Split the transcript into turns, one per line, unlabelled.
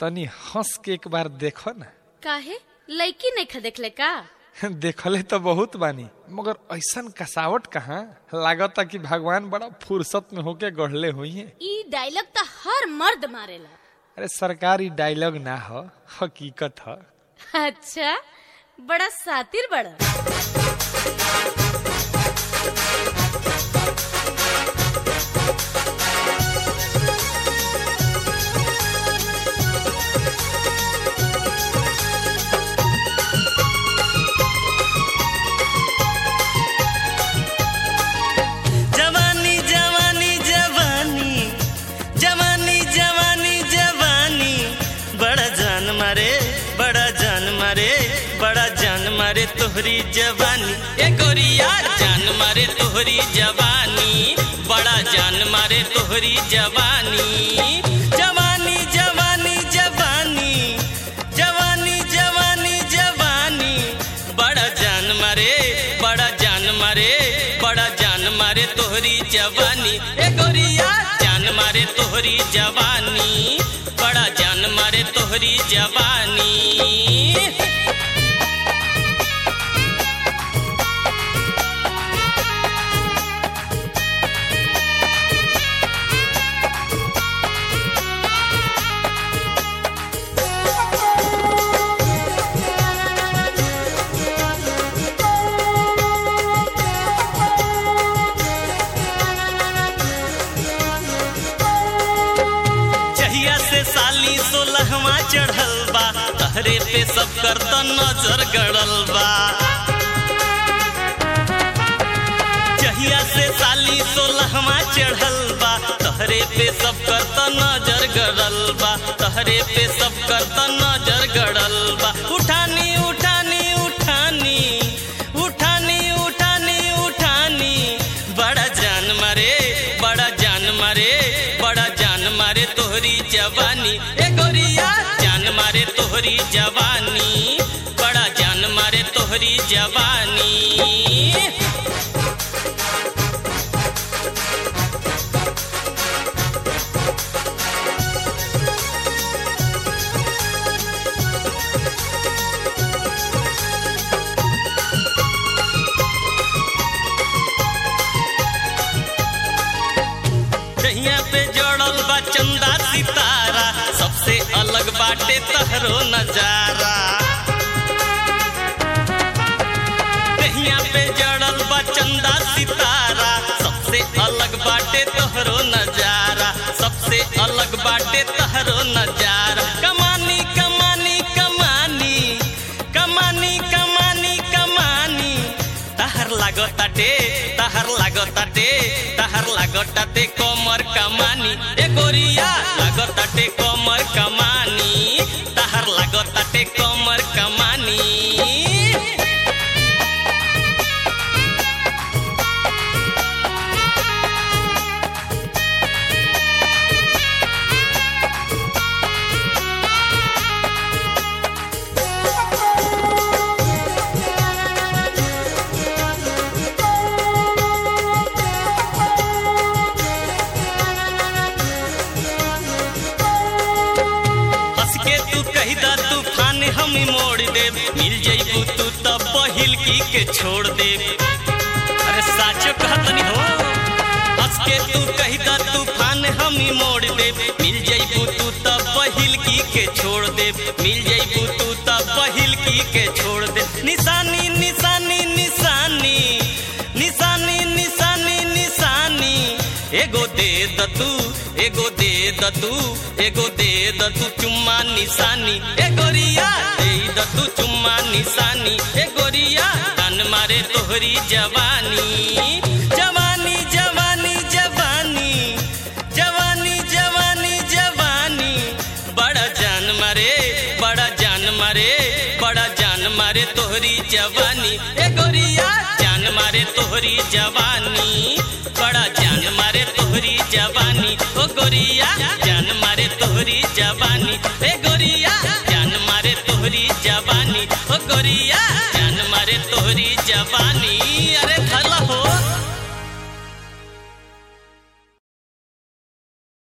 तनी हंस के एक बार देखो ना
काहे लड़की नहीं देखले का
देखले तो बहुत बानी मगर ऐसन कसावट कहाँ लागता कि भगवान बड़ा फुर्सत में होके गढ़ले हुई है
ई डायलॉग तो हर मर्द मारेला
अरे सरकारी डायलॉग ना हो हकीकत ह
अच्छा बड़ा सातिर बड़ा
जवानी जवानी जवानी जवानी जवानी जवानी बड़ा जान मारे बड़ा जान मारे बड़ा जान मारे तोहरी जवानी ए गोरिया जान मारे तोहरी जवानी बड़ा जान मारे तोहरी जवानी जवानी जवानी जवानी जवानी जवानी जवानी बड़ा जान मारे बड़ा जान मारे बड़ा जान मारे तोहरी जवानी ए गोरिया जान मारे तोहरी जवानी बड़ा जान मारे तोहरी जवानी जहिया से साली सोलहवा चढ़ल बा तहरे पे सब कर त नजर गड़ल बा जहिया से साली सोलहवा चढ़ल बा तहरे पे सब कर त नजर गड़ल बा तहरे पे सब कर त नजर गड़ल बा उठानी उठानी उठानी उठानी उठानी उठानी बड़ा जान मारे बड़ा जान मारे बड़ा जान मारे तोहरी जवानी ए गोरिया जान मारे तोहरी जवानी बड़ा जान मारे तोहरी जवानी दहिया पे जड़ल बा चंदा सितारा सबसे अलग बाटे तहरो नजारा दहिया पे जड़ल बा चंदा सितारा सबसे अलग बाटे तोहरो नजारा सबसे अलग बाटे तहरो नजारा कमानी कमानी कमानी कमानी कमानी कमानी तहर लागताटे तहर लागताटे तहर लागताटे कमर कमानी ए गोरिया लागताटे कमर कमानी तहर लागताटे कमर कमानी हंस के तू कही दा तूफान हम मोड़ दे मिल जइबू तू तब पहिल की के छोड़ दे अरे साचो कहतनी हो हंस के तू कही दा तूफान हम मोड़ दे मिल जइबू तू तब पहिल की के छोड़ दे मिल जइबू तू तब पहिल की के छोड़ दे निशानी निशानी निशानी निशानी निशानी निशानी एगो दे द तू एगो दे द तू एगो दे द तू चुम्मा निशानी ए गोरिया दे द तू चुम्मा निशानी ए गोरिया तन मारे तोहरी जवानी जवानी जवानी जवानी जवानी जवानी जवानी बड़ा जान मारे बड़ा जान मारे बड़ा जान मारे तोहरी जवानी ए गोरिया जान मारे तोहरी जवानी बड़ा जान मारे तोहरी जवानी ओ गोरिया जान मारे तोहरी जवानी ए गो